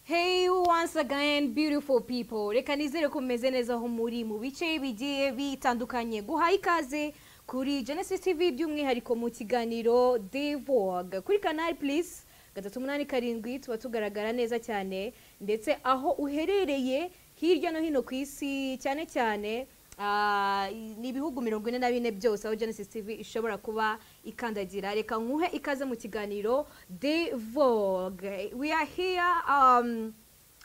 Hey once again beautiful people reka nizere ko mumeze neza aho muri mu bice bigiye bitandukanye guha ikaze kuri Genesis TV by'umwihariko mu kiganiro Divog kuri kanali please gatatu umunani karindwi tuba tugaragara neza cyane ndetse aho uherereye hirya no hino ku isi cyane cyane ah, ni ibihugu mirongo ine na bine byose aho Genesis TV ishobora kuba ikandagira reka nkuhe ikaze mu kiganiro Divog we are here um,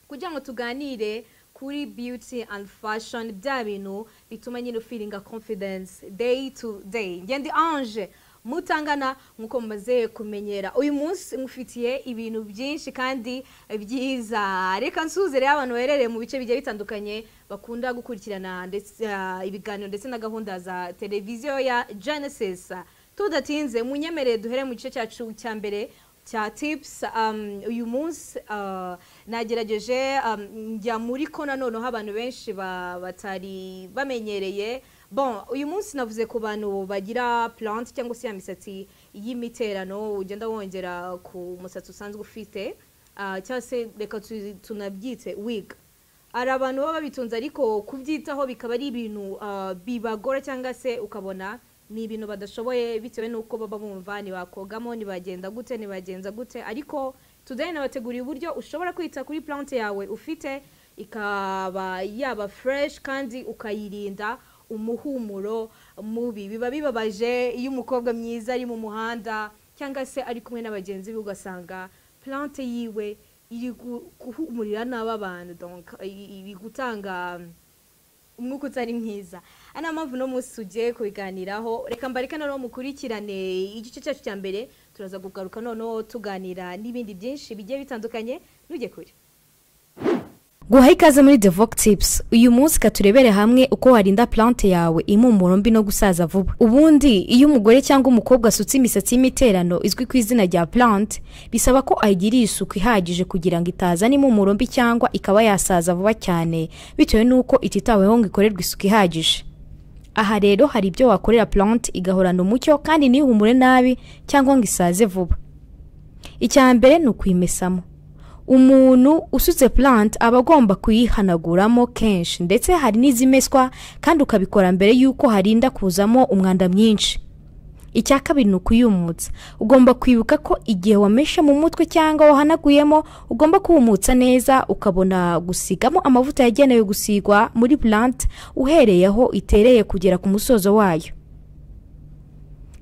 kugira ngo tuganire kuri beauty and fashion bya bintu bituma nyine ufiringa confidence day to day ngende ange mutangana nk'uko mumaze kumenyera uyu munsi mufitiye ibintu byinshi kandi byiza reka nsuze rero abantu baherereye mu bice bigiye bitandukanye bakunda gukurikirana ndetse, ah, ibiganiro ndetse na gahunda za televiziyo ya genesis tudatinze munyemerere duhere mu gice cyacu cya mbere cya tips um, uyu munsi uh, nagerageje um, njya muri ko nanoneho abantu benshi ba- batari bamenyereye bon uyu munsi navuze ku bantu bagira plant cyangwa se ya misatsi y'imiterano ugenda wongera ku musatsi usanzwe ufite uh, cyangwa se reka tu- tunabyite wig hari abantu baba babitunze ariko kubyitaho bikaba ari ibintu ah, bibagora cyangwa se ukabona ni ibintu badashoboye bitewe n'uko baba bumva ntibakogamo ntibagenda gute ntibagenza gute ariko today nabateguriye uburyo ushobora kwita kuri plante yawe ufite ikaba yaba fresh kandi ukayirinda umuhumuro mubi biba bibabaje iyo umukobwa mwiza ari mu muhanda cyangwa se ari kumwe na bagenzi be ugasanga plante yiwe iri gu- guhumurira nabi abantu donc i- iri gutanga umwuka utari mwiza ari na mpamvu uno munsi tugiye kubiganiraho reka mbareke noneho mukurikirane igice cyacu cya mbere turaza kugaruka noneho tuganira n'ibindi byinshi bigiye bitandukanye ntujye kure guha ikaze muri the vogue tips uyu munsi katurebere hamwe uko warinda plante yawe impumuro mbi no gusaza vuba ubundi iyo umugore cyangwa umukobwa asutse imisatsi y'imiterano izwi ku izina rya plante bisaba ko ayigirira isuku ihagije kugira ngo itazana impumuro mbi cyangwa ikaba yasaza vuba cyane bitewe n'uko ititaweho ngo ikorerwe isuku ihagije aha rero hari ibyo wakorera plante igahorana umucyo kandi ntihumure nabi cyangwa ngo isaze vuba icya mbere ni ukuyimesamo umuntu usutse plant aba agomba kuyihanaguramo kenshi ndetse hari n'izimeswa kandi ukabikora mbere y'uko harinda kuzamo umwanda mwinshi icya kabiri ni ukuyumutsa ugomba kwibuka ko igihe wameshe mu mutwe cyangwa wahanaguyemo ugomba kuwumutsa neza ukabona gusigamo amavuta yagenewe gusigwa muri plant uhereye aho itereye kugera ku musozo wayo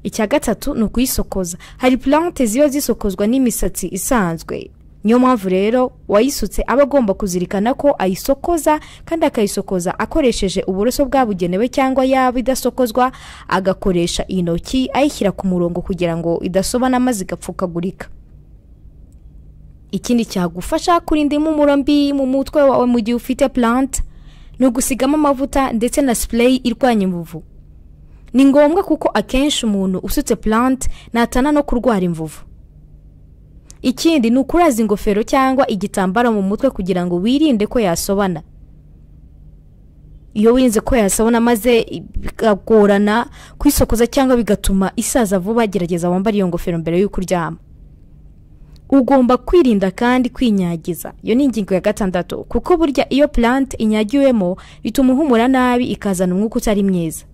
icya gatatu ni ukuyisokoza hari plante ziba zisokozwa n'imisatsi isanzwe niyo mpamvu rero uwayisutse aba agomba kuzirikana ko ayisokoza kandi akayisokoza akoresheje uburoso bwabugenewe cyangwa yaba idasokozwa agakoresha intoki ayishyira ku murongo kugira ngo idasobana maze igapfukagurika ikindi cyagufasha kurinda impumuro mbi mu mutwe wawe mu gihe ufite plant ni ugusigamo amavuta ndetse na spray irwanya imvuvu ni ngombwa kuko akenshi umuntu usutse plant natana no kurwara imvuvu ikindi ni ukuraza ingofero cyangwa igitambaro mu mutwe kugira ngo wirinde ko yasobana iyo wirinze ko yasobana maze bikagorana kwisokoza cyangwa bigatuma isaza vuba gerageza wambare iyo ngofero mbere y'uko uryama ugomba kwirinda kandi kwinyagiza iyo ni ingingo ya gatandatu kuko burya iyo plant inyagiwemo bituma uhumura nabi ikazana umwuka utari mwiza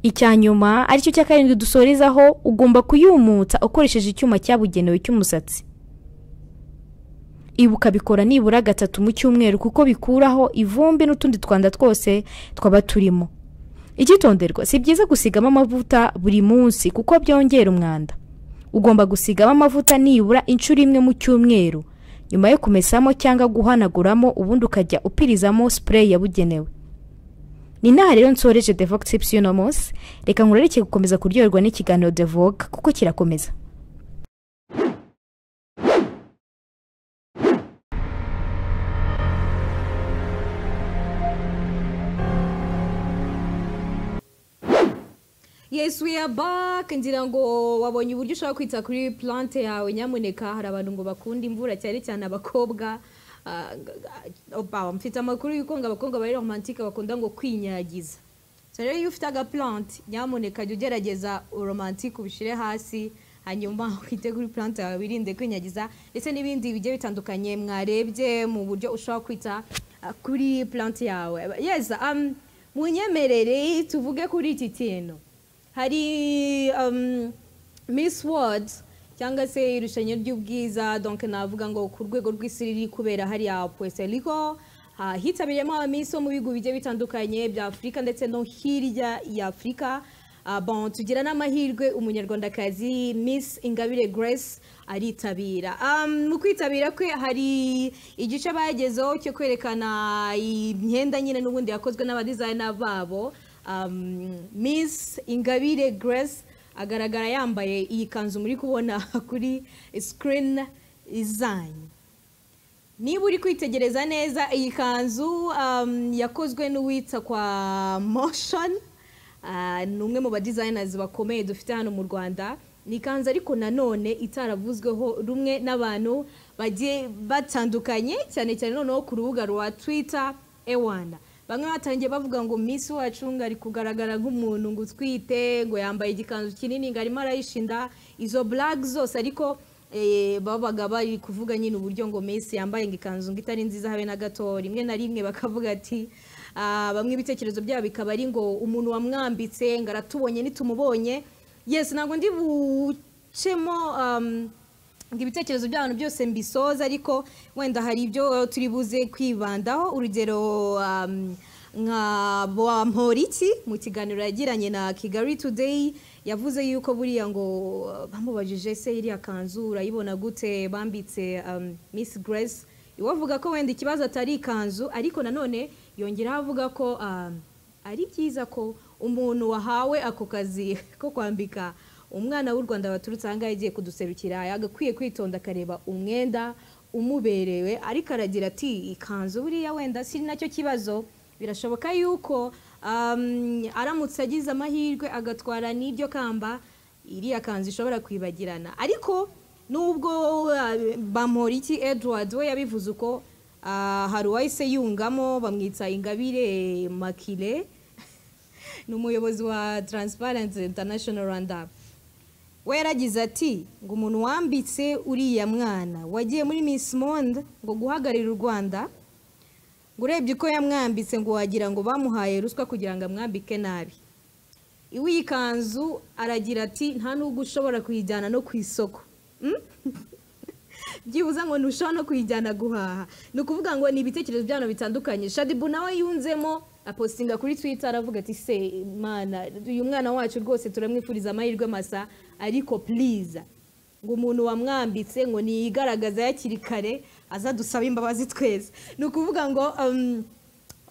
icya nyuma aricyo cya karindwi dusorezaho ugomba kuyumutsa ukoresheje icyuma cyabugenewe cy'umusatsi ibuka bikora nibura gatatu mu cyumweru kuko bikuraho ivumbi n'utundi twanda twose twaba turimo icyitonderwa si byiza gusigamo amavuta buri munsi kuko byongera umwanda ugomba gusigamo amavuta nibura inshuro imwe mu cyumweru nyuma yo kumesamo cyangwa guhanaguramo ubundi ukajya upirizamo spray yabugenewe ni inaha rero nsoreje the vogue tips y'uno munsi reka nkurareke gukomeza kuryoherwa n'ikiganiro the vogue kuko kirakomeza yes we are back ngira ngo wabonye uburyo ushobora kwita kuri plante yawe nyamuneka hari abantu ngo bakunda imvura cyane cyane abakobwa Ah, g- g- oba mfite amakuru y'uko ngo abakobwa bari romantike bakunda ngo kwinyagiza so rero iyo ufite agaplante nyamuneka jya ugerageza uromantike ubishyire hasi hanyuma ukitegura plante yawe wirinde kwinyagiza ndetse n'ibindi bigiye bitandukanye mwarebye mu buryo ushobora kwita ah, kuri plante yawe yes um, munyemerere tuvuge kuri iki kintu hari um, miss world cyangwa se irushanyo ry'ubwiza donc navuga ngo ku rwego rw'isi riri kubera hariya puerto rico Ah, hitabiriyemo abamiss bo mu bihugu bigiye bitandukanye bya afurika ndetse no hirya ya afurika Ah, bon tugira n'amahirwe umunyarwandakazi miss ingabire grace aritabira Um, mu kwitabira kwe hari igice bagezeho cyo kwerekana imyenda nyine n'ubundi yakozwe n'abadizayina babo Um, miss ingabire grace agaragara yambaye iyi kanzu muri kubona kuri sikirini izanyu niba uri kwitegereza neza iyi kanzu um, yakozwe n'uwitwa kwa motion Ah, ni umwe mu badizayinazi bakomeye dufite hano mu rwanda ni ikanzu ariko nanone itaravuzweho rumwe n'abantu bagiye batandukanye cyane cyane noneho ku rubuga rwa twitter ewana bamwe batangiye bavuga ngo minsi wacu ngo ari kugaragara nk'umuntu ngo utwite ngo yambaye igikanzu kinini ngo arimo arayishinda izo blague zose ariko eh, babaga bari kuvuga nyine uburyo ngo Messi yambaye ngo ikanzu ngo itari nziza habe na gato rimwe na rimwe bakavuga ati ah, bamwe ibitekerezo byabo bikaba ari ngo umuntu wamwambitse ngo aratubonye nitumubonye yes ntabwo ndi bucemo um, ngo ibitekerezo by'abantu byose mbisoza ariko wenda hari ibyo turi buze kwibandaho urugero um, nka bamporiki mu kiganiro yagiranye na kigali today yavuze yuko buriya ngo uh, bamubajije se iriya kanzu urayibona gute bambitse um, miss grace iwe avuga ko wenda ikibazo atari ikanzu ariko nanone yongeraho avuga ko um, ari byiza ko umuntu wahawe ako kazi ko kwambika umwana w'u rwanda waturutse ahangaha yagiye kuduserukira yagakwiye kwitonda akareba umwenda umuberewe ariko aragira ati ikanzu buriya wenda si nacyo kibazo birashoboka yuko um, aramutse agize amahirwe agatwara n'iryo kamba iriya kanzu ishobora kwibagirana ariko nubwo uh, bamporiki edward we yabivuze uko ah, hari uwahise yungamo bamwitsa ingabire makire ni umuyobozi wa Transparency International Rwanda we yaragize ati ngo umuntu wambitse uriya mwana wagiye muri Miss Monde ngo guhagararira u Rwanda ngo urebye uko yamwambitse ngo wagira ngo bamuhaye ruswa kugira ngo amwambike nabi iwe iyi kanzu aragira ati nta n'ubwo ushobora kuyijyana no ku isoko Mm? byibuze ngo ntushobora no kuyijyana guhaha ni ukuvuga ngo ni ibitekerezo by'abantu bitandukanye shadibu nawe yunzemo apostinga kuri twitter aravuga ati se mana uyu mwana wacu rwose turamwifuriza amahirwe masa ariko please ngo umuntu wamwambitse ngo niyigaragaza hakiri kare aza dusaba imbabazi twese ni ukuvuga ngo um,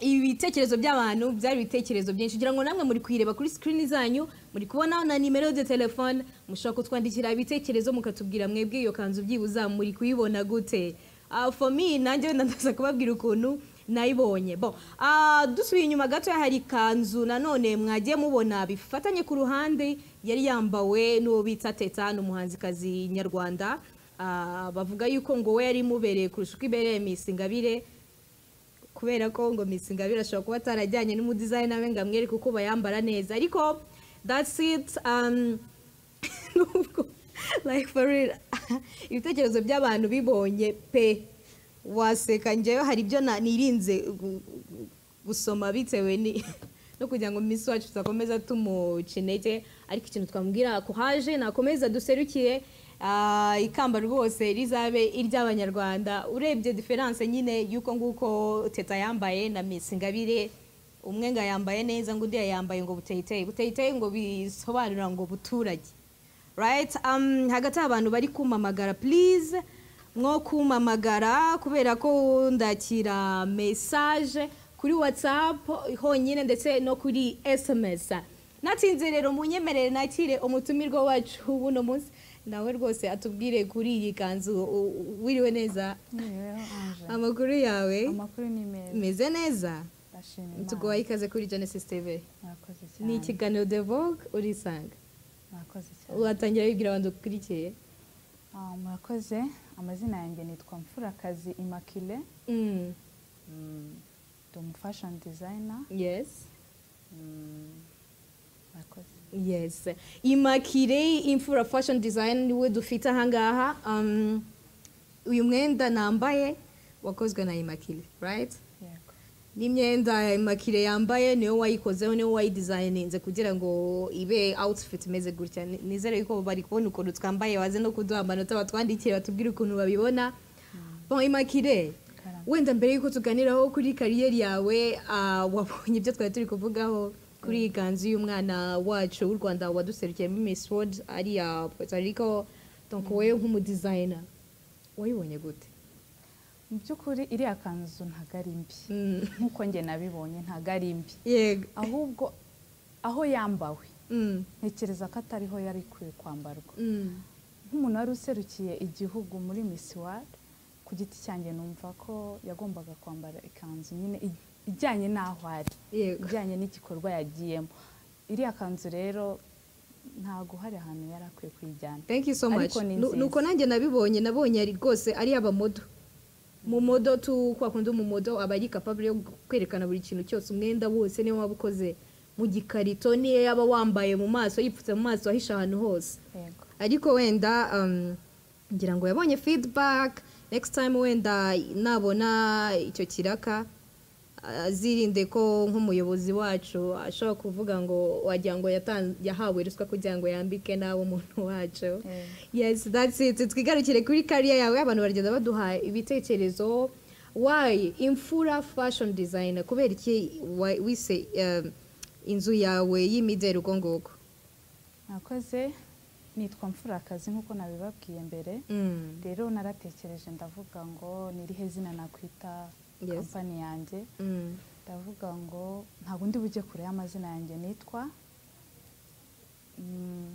ibitekerezo by'abantu byari ibitekerezo byinshi kugira ngo namwe muri kuyireba kuri sikirini zanyu muri kubonaho na nimero de telefone mushobora kutwandikira ibitekerezo mukatubwira mwebwe iyo kanzu byibuza muri kuyibona gute Ah, for me nanjye wenda ndaza kubabwira ukuntu nayibonye bo ah, dusubiye inyuma gato hari ikanzu nanone mwagiye mubona bifatanye ku ruhande yari yambawe n'uwo bita teta ni umuhanzikazi nyarwanda Ah, bavuga yuko ngo we yari imubereye kurusha uko ibereye Miss Ingabire kubera ko ngo Miss Ingabire ashobora kuba atarajyanye n'umudizayina we ngo amwereke uko bayambara neza ariko that's it um, nubwo like for real ibitekerezo by'abantu bibonye pe waseka njyewe hari ibyo na- nirinze gu- gu- gusoma bitewe ni no kugira ngo Miss wacu tuzakomeza tumuca intege ariko ikintu twamubwira ko haje nakomeza duserukire ah, ikamba rwose rizabe iry'abanyarwanda urebye diferanse nyine y'uko nguko teta yambaye na Miss Ingabire umwe ngo yambaye neza ngo undi yambaye ngo buteyiteye buteyiteye ngo bisobanura ngo buturage right um, hagati y'abantu bari kumamagara please mwo kumamagara kubera ko ndakira message kuri whatsapp honyine ndetse no kuri sms natinze rero munyemerere nakire umutumirwa wacu buno munsi nawe rwose atubwire kuri iyi kanzu u- u- wiriwe neza Niriweho anje. amakuru yawe amakuru ni meza meze neza ndashima tuguhaye imana ikaze kuri genesis tv mwakoze ni cyane ikiganiro the vogue urisanga mwakoze cyane watangira wibwira abantu dukurikiye Ah, murakoze amazina yanjye nitwa mfurakazi immaculée Mm, Mm, ndi umu fashion designer yes Mm, murakoze yes imakire imfura fashion design niwe dufite ahangaha um, uyu mwenda nambaye wakozwe na imakire right yego n'imyenda imakire yambaye niyo wayikozeho niyo wayidizayininze kugira ngo ibe outfit imeze gutya Ni- nizere yuko bari kubona ukuntu twambaye baze no kuduha amanota batwandikire batubwire ukuntu babibona bon imakire Karame. wenda mbere yuko tuganiraho kuri kariyeri yawe ah, wabonye ibyo twari turi kuvugaho kuri iyi kanzu y'umwana wacu w'u rwanda waduserukiyemo miss world ariya puerto rico donc wowe nk'umudizayina wayibonye gute mu by'ukuri iriya kanzu ntabwo ari mbi Mm. nk'uko njye nabibonye ntabwo ari mbi yego ahubwo aho yambawe Mm, ntekereza ko atariho yari ikwiye kwambarwa mm. nk'umuntu wari userukiye igihugu muri Miss World ku giti cyanjye numva ko yagombaga kwambara ikanzu nyine ij- ijyanye n'aho ari yego ijyanye n'igikorwa yagiyemo iriya kanzu rero ntabwo hari ahantu yari akwiye kuyijyana thank you so much Ariko ni Nu- nziza. nuko nanjye nabibonye nabonye ari rwose ari abamodo mu modo tu kwa kundi umumodo aba ari capable yo kwerekana buri kintu cyose umwenda wose niyo waba ukoze mu gikarito niyo yaba wambaye mu maso yipfutse mu maso ahisha ahantu hose yego ariko wenda um, ngira ngo yabonye feedback next time wenda nabona icyo kiraka azirinde ko nk'umuyobozi wacu ashobora kuvuga ngo wagira ngo yatan- yahawe ruswa kugira ngo yambike nawe umuntu wacu Eh. yes that's it twigarukire kuri kariya yawe abantu baragenda baduha ibitekerezo why imfura fashion designer kubera iki wa- wise um, inzu yawe y'imideli ubwo ngubwo mwakoze nitwa mfurakazi nk'uko nabibabwiye mbere Mm. rero naratekereje ndavuga ngo nirihe zina nakwita Yes. kampani yanjye Mm. ndavuga ngo ntabwo ndi bujye kure y'amazina yanjye nitwa Mm,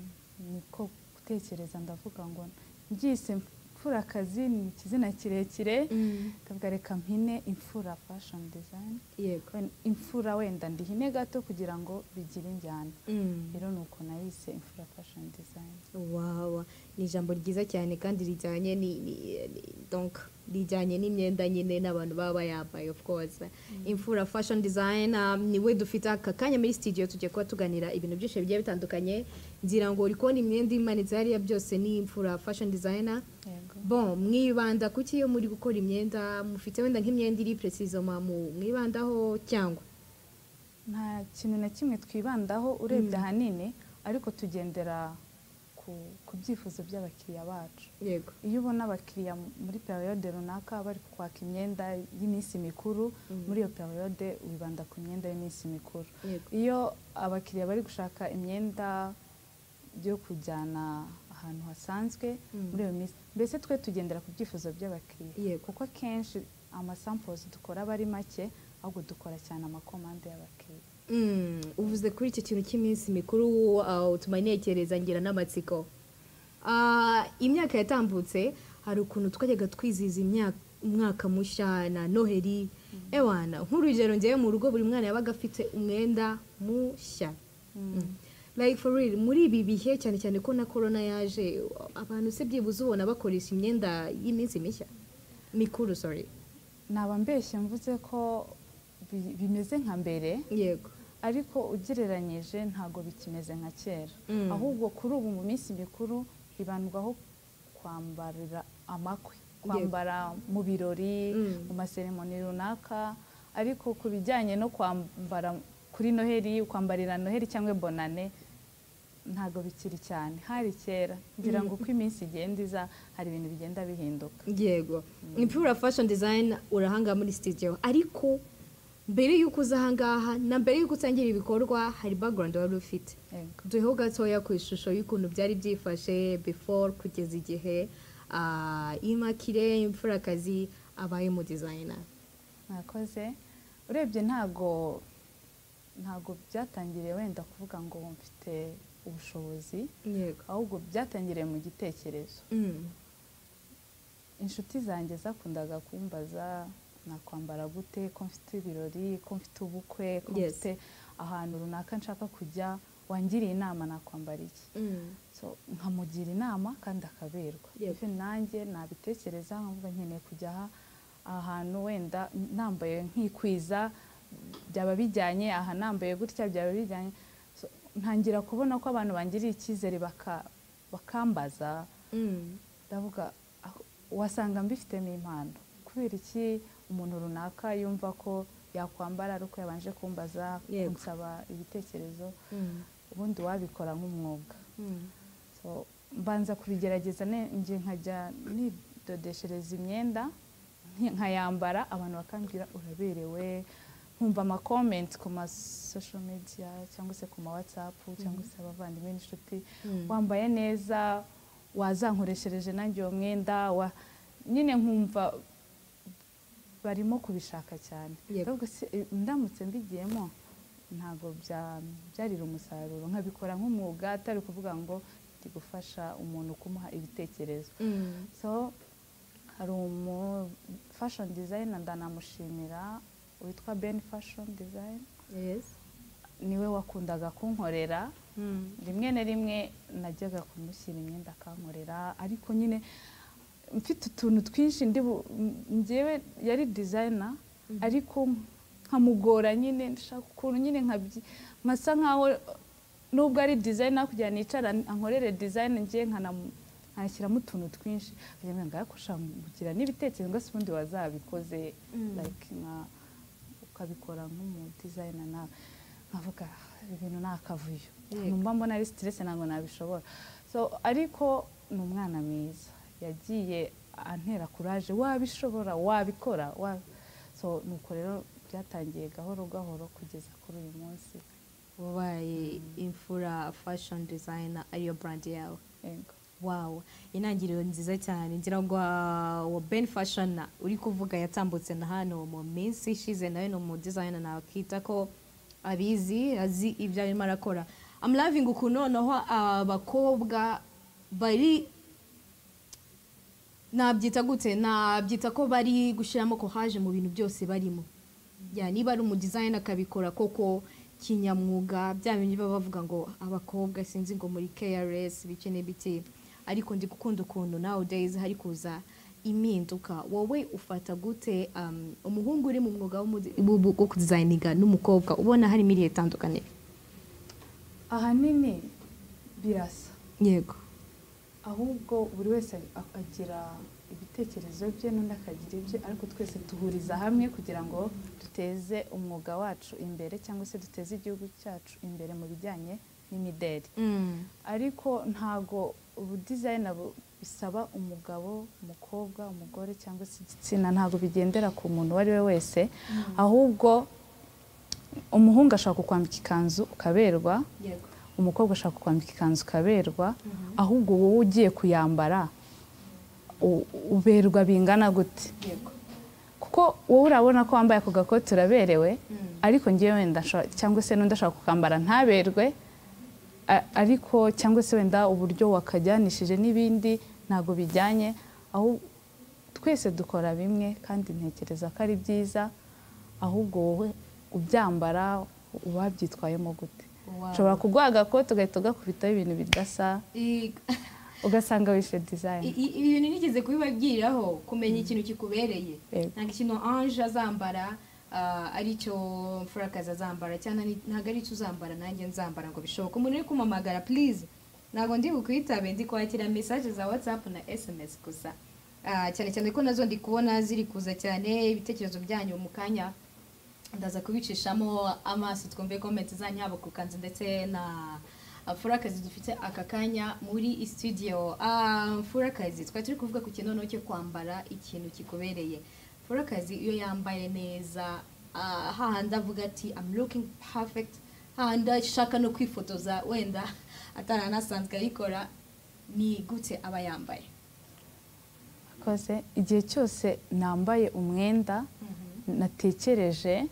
niko gutekereza ndavuga ngo mbyise mfurakazi ni ikizina kirekire Mm. ndavuga reka mpine imfura fashion design yego Wen- imfura wenda ndihine gato kugira ngo bigire injyana Mm. rero ni uko nayise imfura fashion design wawa ni ijambo ryiza cyane kandi rijyanye ni, ni, ni- donc rijyanye n'imyenda nyine n'abantu baba bayambaye of course imfura fashion design niwe dufite aka kanya muri studio tugiye kuba tuganira ibintu byinshi bigiye bitandukanye ngira ngo uri kubona imyenda imanitse hariya byose ni imfura fashion designer yego bon mwibanda kuki iyo muri gukora imyenda mufite wenda nk'imyenda iri precisement mu mwibandaho cyangwa nta kintu na kimwe twibandaho urebye ahanini ariko tugendera ku, ku byifuzo by'abakiriya bacu yego iyo ubona abakiriya m- muri periyode runaka bari kwaka imyenda y'iminsi mikuru muri iyo periyode wibanda ku myenda y'iminsi mikuru Yego. iyo abakiriya bari gushaka imyenda byo kujyana ahantu hasanzwe muri iyo minsi mbese twe tugendera ku byifuzo by'abakiriya Yego. kuko akenshi amasampozi dukora aba ari make ahubwo dukora cyane amakomande y'abakiriya Mm, uvuze kuri icyo kintu cy'iminsi mikuru uh, utuma ntekereza ngira n'amatsiko Ah, imyaka yatambutse hari ukuntu twajyaga twizihiza imyaka umwaka mushya na noheli ewana nk'urugero ngewe mu rugo buri mwana yabaga afite umwenda mushya Mm. like for real muri ibi bihe cyane cyane ko na corona yaje abantu se byibuze ubona bakoresha imyenda y'iminsi mishya mikuru sorry naba mbeshye mvuze ko bi- bimeze nka mbere yego ariko ugereranyije ntabwo bikimeze nka kera Mm. ahubwo kuri ubu mu minsi mikuru hibandwaho kwambarira amakwe kwambara mu birori Mm. mu maseremoni runaka ariko ku bijyanye no kwambara kuri noheli kwambarira noheli cyangwa bonane ntabwo bikiri cyane hari kera ngira ngo uko iminsi igenda iza hari ibintu bigenda bihinduka yego imfura fashion design urahangaha muri studio ariko mbere y'uko uza ahangaha na mbere y'uko utangira ibikorwa hari background wari ufite Yego. duheho gatoya ku ishusho y'ukuntu byari byifashe before kugeza igihe ah, imakire imfurakazi abaye mu designer mwakoze urebye ntago ntago byatangiriye wenda kuvuga ngo mfite ubushobozi yego ahubwo byatangiriye mu gitekerezo Mm. inshuti zanjye zakundaga kumbaza nakwambara gute ko mfite ibirori ko mfite ubukwe ko Yes. mfite ahantu runaka nshaka kujya wangiriye inama nakwambara iki Mm. so nkamugira inama kandi akaberwa Yego. even nanjye nabitekereza nkavuga nkeneye kujya aha aha hantu wenda nambaye nkikwiza byaba bijyanye aha nambaye gutya byaba bijyanye So, ntangira kubona ko abantu bangiriye icyizere baka- bakambaza Mm. ndavuga aho- wasanga mbifitemo impano kubera iki umuntu runaka yumva ko yakwambara ari uko yabanje kumbaza Yego. kunsaba ibitekerezo Mm. ubundi wabikora nk'umwuga Mm. So, mbanza kubigerageza ne- nje nkajya nidodeshereza imyenda nki- nkayambara abantu bakambwira uraberewe nkumva amakomenti ku ma social media cyangwa se ku ma whatsapp cyangwa se abavandimwe n'inshuti wambaye neza wazankoreshereje nanjye uwo mwenda wa- nyine nkumva barimo kubishaka cyane Yego. Ndavuga se, eh, ndamutse mbigiyemo ntabwo byabyarira umusaruro nkabikora nk'umwuga atari ukuvuga ngo ndi gufasha umuntu kumuha ibitekerezo Mm. so hari umu fashion designer ndanamushimira witwa Ben Fashion Design Yes. niwe wakundaga kunkorera Mm. rimwe na rimwe najyaga kumushyira imyenda akankorera ariko nyine mfite utuntu twinshi ndi bu- m- njyewe yari dizayina ariko nkamugora nyine ndashaka ukuntu nyine nkabyi- nkasa nkaho nubwo ari dizayina kugira ngo nicara ankorere dizayina njye nkanamu- nkanashyiramo utuntu twinshi kugira ngo ngaya kugira n'ibitekerezo ngo se ubundi wazabikoze like nka ukabikora nk'umudizayina nawe nkavuga "Ah, ibi bintu ni akavuyo Yego. numva mbona ari sitirese ntabwo nabishobora so ariko ni umwana mwiza yagiye antera kuraje wabishobora wabikora wa-" so nuko rero byatangiye gahoro gahoro kugeza kuri uyu munsi wabaye imfura fashion designer ariyo brand yawe yego wow intangiriro nziza cyane ngira ngo ah, wa ben fashion uri kuvuga yatambutse na hano mu minsi ishize nawe ni umu designer nakita ko abizi azi ibyo arimo arakora I'm loving ukuntu noneho abakobwa bari nabyita gute nabyita ko bari gushyiramo kohaje mu bintu byose barimo ya niba ari umudizayini akabikora koko kinyamwuga bya bindi baba bavuga ngo abakobwa sinzi ngo muri KRS bike n'ibiki ariko ndi gukunda ukuntu nowadays hari kuza impinduka wowe ufata gute um, umuhungu uri mu mwuga w'umude- w'ubu- wo kudizayininga n'umukobwa ubona harimo irihe tandukaniro ahanini birasa yego ahubwo buri wese a- agira ibitekerezo bye n'undi akagira ibye ariko twese duhuriza hamwe kugira ngo duteze umwuga wacu imbere cyangwa se duteze igihugu cyacu imbere mu bijyanye n'imideli mm. ariko ntago ubudizayina bu- bisaba umugabo umukobwa umugore cyangwa se igitsina ntago bigendera ku muntu uwo ari we wese ahubwo umuhungu ashobora kukwambika ikanzu ukaberwa yego umukobwa ashaka kwambika ikanzu ukaberwa ahubwo wowe ugiye kuyambara u- uberwa bingana gute kuko wowe urabona ko wambaye ako gakoti uraberewe ariko ngewe wenda nshobora- cyangwa se n'undi ashaka kukambara ntaberwe a- ariko cyangwa se wenda uburyo wakajyanishije n'ibindi ntabwo bijyanye aho twese dukora bimwe kandi ntekereza ko ari byiza ahubwo wowe ubyambara ubabyitwayemo gute ushobora kuguha agakote ugahita ugakubitaho ibintu bidasa ugasanga wishe dizayini I- i- ibintu nigeze kubibabwiraho kumenya ikintu kikubereye Yego. ntabwo ikintu anje azambara ah, aricyo mfurakazi azambara cyangwa ni- ntabwo aricyo uzambara nanjye nzambara ngo bishoboke umuntu uri kumamagara purize ntabwo ndi bukwitabe ndi kwakira mesaje za watsapu na esemesi gusa Ah, cyane cyane ko nazo ndi kubona ziri kuza cyane ibitekerezo byanyu mu kanya ndaza kubicishamo amaso twumve komenti zanyu haba ku kanzu ndetse na mfurakazi dufite aka kanya muri studio Ah, mfurakazi twari turi kuvuga ku kinono cyo kwambara ikintu kikubereye mfurakazi iyo yambaye neza ah, hahandi avuga ati I'm looking perfect hahandi ashaka no kwifotoza wenda ataranasanzwe ayikora ni gute aba yambaye akoze igihe cyose nambaye umwenda natekereje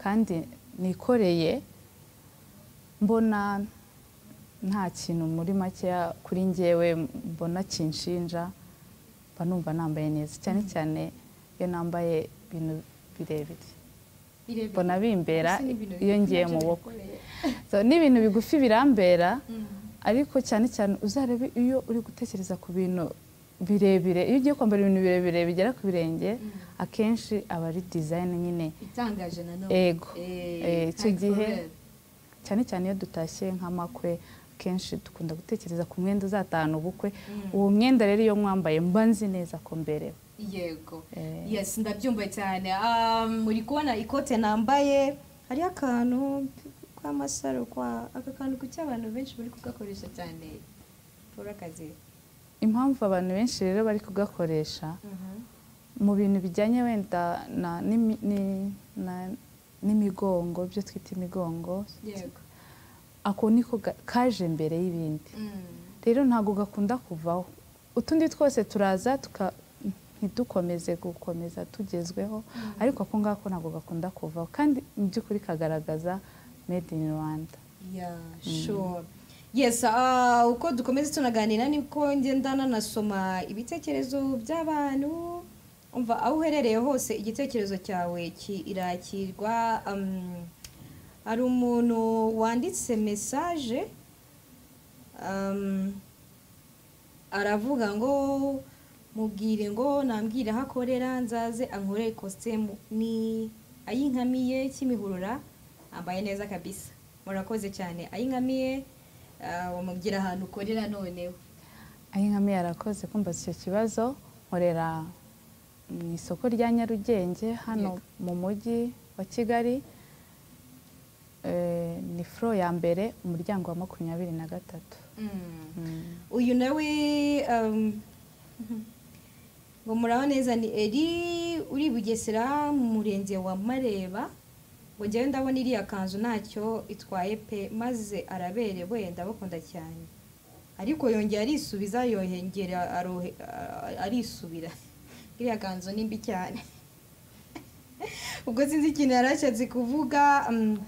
kandi nikoreye mbona nta kintu muri makeya kuri ngewe mbona kinshinja mba numva nambaye neza cyane cyane iyo nambaye ibintu birebire Birebire. mbona bimbera Ese ni ibintu iyo bigufi ngiye nabyo mu bukwe bigukoreye. So, ni ibintu bigufi birambera Mhm. ariko cyane cyane uzarebe iyo uri gutekereza ku bintu birebire iyo ugiye kwambara ibintu birebire bigera ku birenge akenshi aba ari dizayini nyine itangaje nanone Ego. Eh, Eh, icyo thank gihe God. cyane cyane iyo dutashye nk'amakwe kenshi dukunda gutekereza ku mwenda uzatahana ubukwe uwo mwenda rero iyo mwambaye mba nzi neza ko mberewe yego Eh. yes ndabyumva cyane Ah, muri kubona ikote nambaye hariho akantu k'amasaro kwa aka kantu kuki abantu benshi bari kugakoresha cyane paul akazi impamvu abantu benshi rero bari kugakoresha mu bintu bijyanye wenda na n'imi- ni- na- n'imigongo ibyo twita imigongo yego ako niko ga- kaje mbere y'ibindi Mm. rero ntabwo gakunda kuvaho utundi twose turaza tuka ntidukomeze gukomeza tugezweho ariko ako ngako ntabwo gakunda kuvaho kandi mu by'ukuri kagaragaza made in rwanda Yeah, sure. Yes, ah, uko dukomeza tunaganira niko ngenda nanasoma ibitekerezo by'abantu umva aho uherereye hose igitekerezo cyawe kirakirwa um, hari umuntu wanditse message um, aravuga ngo mubwire ngo nambwire aho akorera nzaze ankorere ikositimu ni ayinkamiye kimihurura ambaye neza kabisa murakoze cyane ayinkamiye ah, wamubwira ahantu ukorera noneho aho inkame yarakoze kumva icyo kibazo nkorera mu isoko rya nyarugenge hano Yego. mu mujyi wa kigali Eh, ni furo ya mbere umuryango wa makumyabiri na gatatu Mm. Mm. uyu nawe um, ngo muraho neza ni eri uri i bugesera mu murenge wa mareba ngo njyewe ndabona iriya kanzu ntacyo itwaye pe maze araberewe ndabakunda cyane ariko yongera arisubiza yongera arohe- a- arisubira iriya kanzu ni mbi cyane ubwo sinzi ikintu yari ashatse kuvuga mm,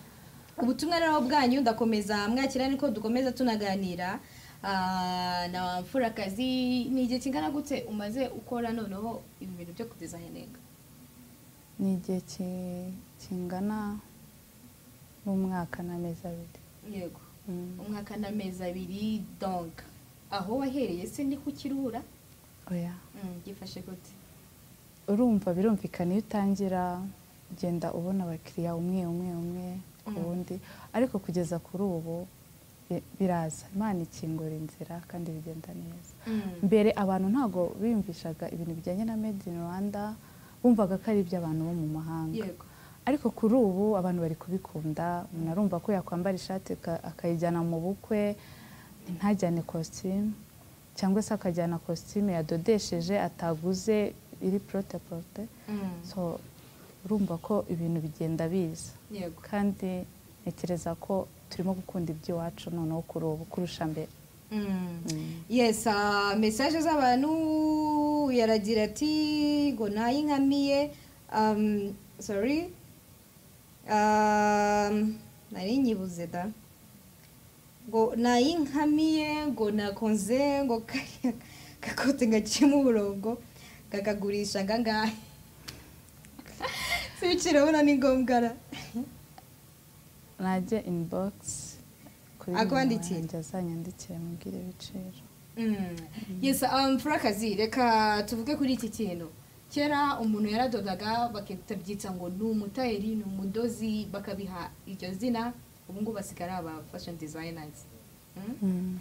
ubutumwa rero bwanyu ndakomeza mwakira niko dukomeza tunaganira Ah, na mfurakazi ni igihe kingana gute umaze ukora noneho ibi bintu byo kudizayininga ni igihe ki- kingana n'umwaka n'amezi abiri yego Mm. umwaka n'amezi abiri donc aho wahereye se ni ku kirura oya gifashe gute urumva birumvikana iyo utangira ugenda ubona abakiriya umwe umwe umwe ku Mm. wundi ariko kugeza kuri ubu bi- biraza imana ikingura inzira kandi bigenda neza mbere abantu ntabwo biyumvishaga ibintu bijyanye na made in rwanda bumvaga ko ari iby'abantu bo mu mahanga yego ariko kuri ubu abantu bari kubikunda umuntu arumva ko yakwambara ishati aka- akayijyana mu bukwe ntajyane kositimu cyangwa se akajyana kositimu yadodesheje ataguze iri porote porote Mm. so urumva ko ibintu bigenda biza yego kandi ntekereza ko turimo gukunda iby'iwacu noneho kuri ubu kurusha mbere Mm. Mm. yes ah, message z'abantu yaragira ati ngo nayinkamiye um, sorry um, nari nyibuze da ngo nayinkamiye ngo nakonze ngo kariya gakote gaciyemo uburongo kakagurisha angangahe sibiciro urabona ni ngombwa ra najye inibogisi kuri Akwandikira. nimero yanjye azanyandikire amubwire ibiciro Mm. yes um, furakazi reka tuvuge kuri iki kintu kera umuntu yaradodaga bakabyita ngo ni umutayeri ni umudozi bakabiha iryo zina ubu ngubu basigara aba fashion designers Mm?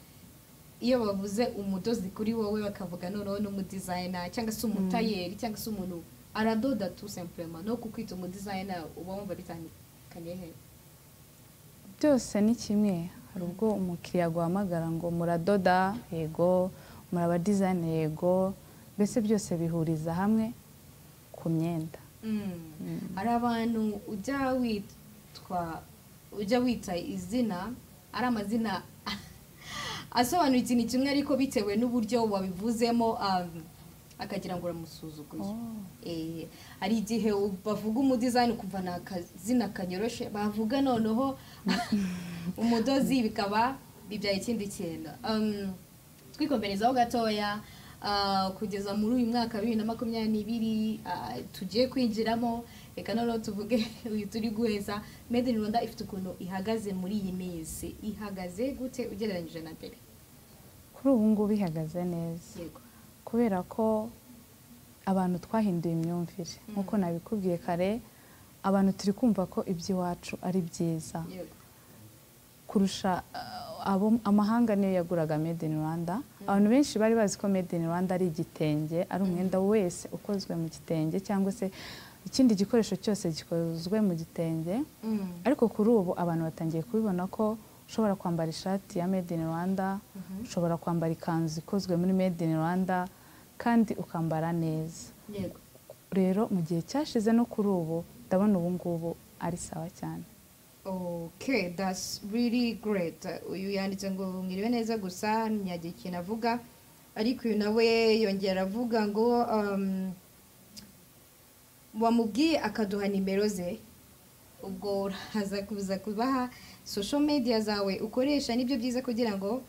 iyo bavuze umudozi kuri wowe bakavuga noneho n'umudizayina cyangwa se umutayeri cyangwa se umuntu aradoda tu simpurema no kukwita umudizayina uba wumva bitandukaniye he byose ni kimwe hari ubwo umukiriya aguhamagara ngo muradoda yego muraba dizayini yego mbese byose bihuriza hamwe ku myenda Mm. hari abantu ujya witwa ujya wita izina ari amazina asobanura ikintu kimwe ariko bitewe n'uburyo wabivuzemo um, akagira ngo uramusuzuguye Oh. Eh, hari igihe u- bavuga umudizayini ukumva ni akazina kanyoroshe bavuga noneho umudozi bikaba bibyaye ikindi kintu Um, twikomerezaho gatoya ah, kugeza muri uyu mwaka wa bibiri na makumyabiri n'ibiri ah, tugiye kwinjiramo reka noneho tuvuge uyu turi guheza made in rwanda ifite ukuntu ihagaze muri iyi minsi ihagaze gute ugereranyije na mbere kuri ubu ngubu ihagaze neza yego kubera ko abantu twahinduye imyumvire nk'uko nabikubwiye kare abantu turi kumva ko iby'iwacu ari byiza yego kurusha ah, abo amahanga niyo yaguraga made in rwanda abantu benshi bari bazi ko made in rwanda ari igitenge ari umwenda wese ukozwe mu gitenge cyangwa se ikindi gikoresho cyose gikozwe mu gitenge ariko kuri ubu abantu batangiye kubibona ko ushobora kwambara ishati ya made in rwanda ushobora kwambara ikanzu ikozwe muri made in rwanda kandi ukambara neza yego rero mu gihe cyashize no kuri ubu ndabona ubu ngubu ari sawa cyane okay that's really great uyu yanditse ngo mwiriwe neza gusa ntiyagira ikintu avuga ariko uyu nawe yongera avuga ngo um, wamubwiye akaduha nimero ze ubwo uraza kuza kubaha social media zawe ukoresha nibyo byiza kugira ngo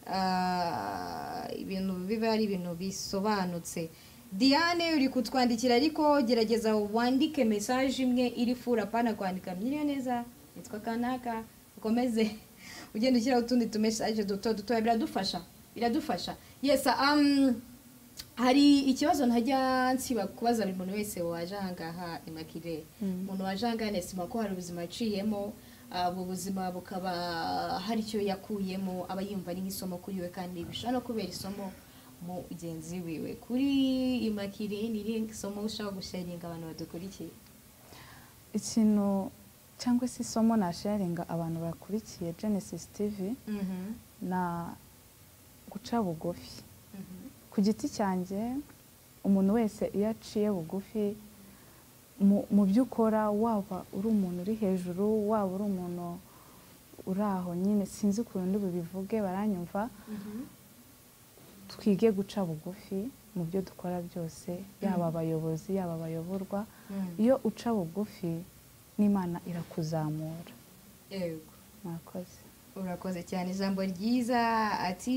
ah, ibintu bibe ari ibintu bisobanutse diane uri kutwandikira ariko gerageza wandike mesaje imwe iri fura apana kwandika myiriwe neza nitwa kanaka ukomeze ugenda ushyiraho utundi tumesaje duto duto biradufasha biradufasha yes um, hari ikibazo ntajya nsiba kubaza buri muntu wese waje ahangaha imakire umuntu waje ahangaha nesiba ko hari ubuzima aciyemo ah, ubu buzima bukaba hari icyo yakuyemo aba yumva ari nk'isomo kuri we kandi bishobora no kubera isomo mugenzi wiwe kuri imakire ni irihe somo ushaka gusharinga abantu badukurikiye ikintu cyangwa se isomo nasharinga abantu bakurikiye genesis tv na guca bugufi ku giti cyanjye umuntu wese iyo aciye bugufi mu- mu byo ukora waba uri umuntu uri hejuru waba uri umuntu uri aho nyine sinzi ukuntu bubivuge baranyumva twige guca bugufi mu byo dukora byose yaba abayobozi yaba abayoborwa iyo uca bugufi n'imana irakuzamura yego mwakoze urakoze cyane ijambo ryiza ati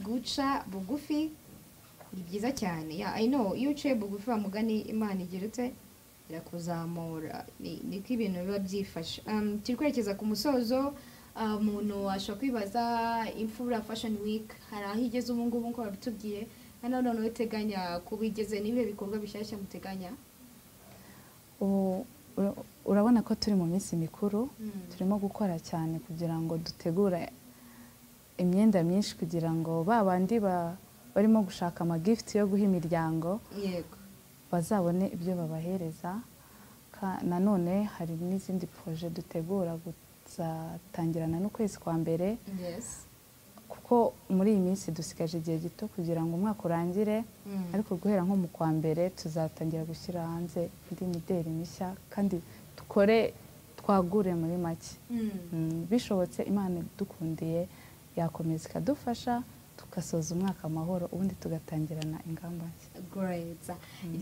guca bugufi ni byiza cyane ya i know iyo uciye bugufi wa mugani imana igeretse irakuzamura Ni- niko ibintu biba byifashe Um, turi kwerekeza ku musozo ah, umuntu ashobora kwibaza imfura fashion week hari aho igeze ubu ngubu nk'uko babitubwiye hano noneho iteganya kuba igeze n'ibihe bikorwa bishyashya muteganya ubu ura- urabona ko turi mu minsi mikuru Mm. turimo gukora cyane kugira ngo dutegure imyenda myinshi kugira ngo ba bandi ba- barimo gushaka amagifuti yo guha imiryango yego bazabone ibyo babahereza Ka- nanone hari n'izindi poroje dutegura kuzatangirana n'ukwezi kwa mbere yes kuko muri iyi minsi dusigaje igihe gito kugira ngo umwaka urangire Mm. ariko guhera nko mu kwa mbere tuzatangira gushyira hanze indi mideli mishya kandi dukore twagure muri make Mm. Mm, bishobotse imana idukundiye yakomeza ikadufasha tugasoza umwaka amahoro ubundi tugatangirana ingamba nshya Great.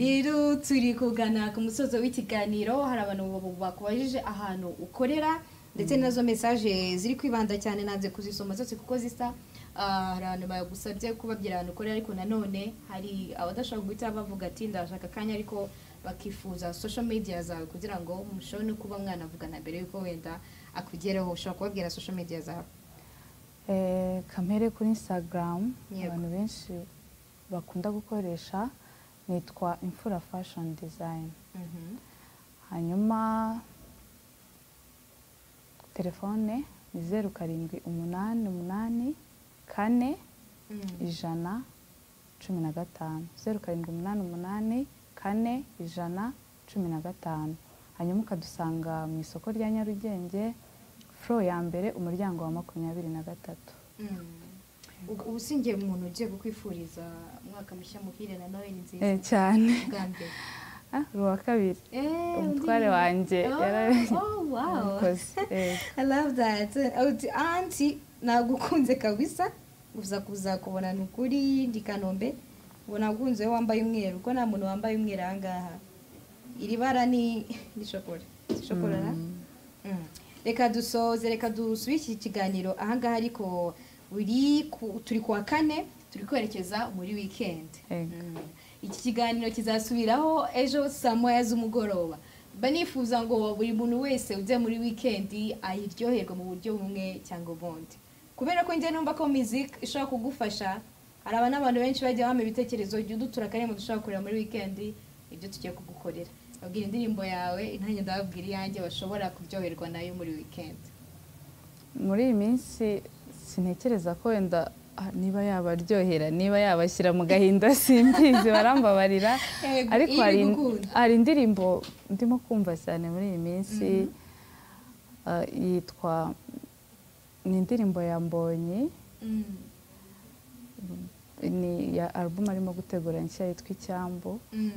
rero turi kugana ku musozo w'ikiganiro hari abantu bab- bakubajije ahantu ukorera ndetse nazo mesaje ziri kwibanda cyane nanze kuzisoma zose kuko zisa Ah, hari abantu bagusabye kubabwira ahantu ukorera ariko nanone hari abadashobora guhita bavuga ati ndashaka akanya ariko bakifuza social media zawe kugira ngo mushobore no kuba mwanavugana mbere y'uko wenda akugeraho ushobora kubabwira social media zawe Eh, kamere kuri instagram Yego. abantu benshi bakunda gukoresha nitwa imfura fashion design Mhm. hanyuma telefone ni zeru karindwi umunani umunani kane Mm. ijana cumi na gatanu zeru karindwi umunani umunani kane ijana cumi na gatanu hanyuma ukadusanga mu isoko rya nyarugenge furo ya mbere umuryango wa makumyabiri na gatatu Mm. Ubu- ubu singiye umuntu ugiye kukwifuriza umwaka mushya muhire na noheli nziza Eh, cyane bwa mbere Ah, uri uwa kabiri Eh, umutware undi- wanjye Oh, yarabimukoze oh, wow. I love that. Uti anti nagukunze kabisa uza kuza kubona ni ukuri ndi kanombe ngo nagukunze wowe wambaye umweru kuko nta muntu wambaye umweru aha ngaha iri bara ni ni shokora Si shokora na? Mm. reka dusoze reka dusubire iki kiganiro aha ngaha ariko uri ku- turi ku wa kane turi kwerekeza muri wikendi Yego. Mm. iki kiganiro kizasubiraho ejo saa moya z'umugoroba mba nifuza ngo buri muntu wese ujya muri wikendi ayiryoherwe mu buryo bumwe cyangwa ubundi kubera ko njye numva ko miziki ishobora kugufasha hari abantu n'abantu benshi bajya bampa ibitekerezo jya udutura akarembo dushobora gukorera muri wikendi ibyo tugiye kugukorera babwira indirimbo yawe nanjye ndababwira iyanjye bashobora kuryoherwa nayo muri wikendi muri iyi minsi sintekereza ko wenda ah, niba yabaryohera niba yabashyira mu gahinda simbizi barambabarira Yego, ariko iyo hari ibigukunda. hari indirimbo ndimo kumva cyane muri iyi minsi ah, yitwa ni indirimbo ya mbonyi Mm, ni ya alubumu arimo gutegura nshya yitwa icyambu mm.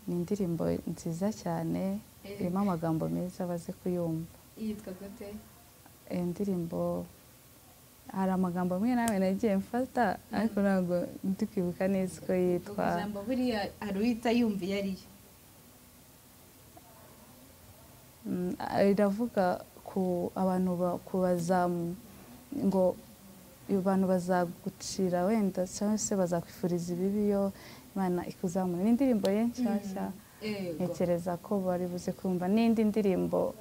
ni indirimbo nziza cyane Eh. irimo amagambo meza baze kuyumva yitwa gute iyo ndirimbo hari amagambo amwe nawe nagiye mfata ariko ntabwo ndi kwibuka neza uko ubwo yitwa ijambo buriya hari uhita yumva iyo ariyo Mm, riravuga ku abantu ba- kubazamu ngo abantu bazagucira wenda cyangwa se bazakwifuriza ibibi iyo imana ikuzamura ni indirimbo ye nshyashya yego ntekereza ko bari buze kumva n'indi ndirimbo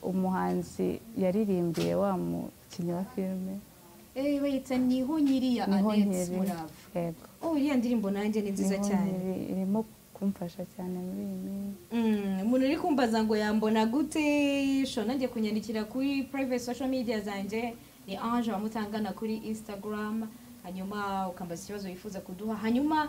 umuhanzi yaririmbiye wa mukinnyi wa filime Eh, bayita niho nyiri ya niho anete nkiri murava yego oh iriya ndirimbo nanjye ni nziza Niho cyane nkiri, irimo kumfasha cyane muri iyi minsi Mm, umuntu uri kumbaza ngo yambona gute shona njye kunyandikira kuri private social media zanjye ni ange wamutangana kuri instagram hanyuma ukambaza ikibazo wifuza kuduha hanyuma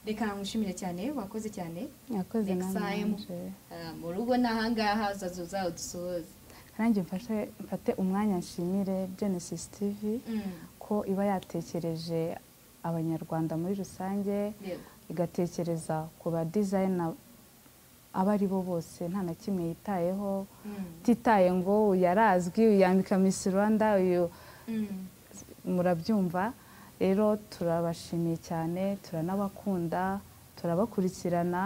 reka nkushimire cyane wakoze cyane yakoze Next time. nanjye Ah, mu rugo n'ahangaha uzaza uzadusohoze nanjye mfashe mfate umwanya nshimire genesis tv Mm, ko iba yatekereje abanyarwanda muri rusange yego igatekereza ku ba dizayina abo ari bo bose nta na kimwe yitayeho Mm, ititaye ngo uyu yarazwi uyu yambika miss rwanda uyu mm, murabyumva rero turabashimiye cyane turanabakunda turabakurikirana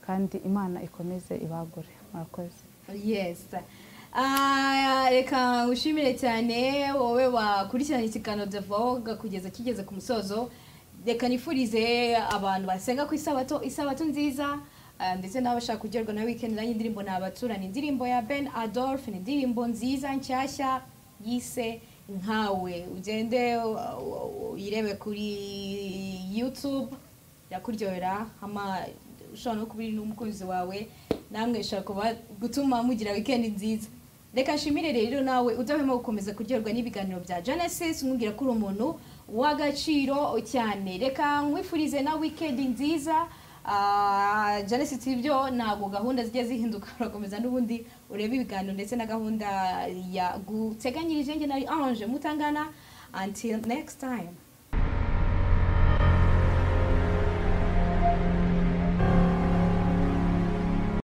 kandi imana ikomeze ibagure murakoze yes Ah, reka ngushimire cyane wowe wakurikirana ikiganiro The Vogue kugeza kigeze ku musozo reka nifurize abantu basenga ku isabato isabato nziza ah, ndetse n'abashaka kugerwa na weekend nanjye indirimbo nabatura ni indirimbo ya Ben Adolf ni indirimbo nziza nshyashya yise nkawe ugende uh, uh, uyirebe kuri YouTube yakuryohera hama ushobora no kuba uri n'umukunzi wawe namwe ishobora kuba gutuma mugira weekend nziza reka nshimire rero nawe udahwema gukomeza kuryoherwa n'ibiganiro bya genesis nkubwira ko uri umuntu w'agaciro cyane reka nkwifurize na weekend nziza Ah, genesis ibyo ntabwo gahunda zijya zihinduka urakomeza n'ubundi urebe ibiganiro ndetse na gahunda ya guteganyirije njye na ange mutangana until next time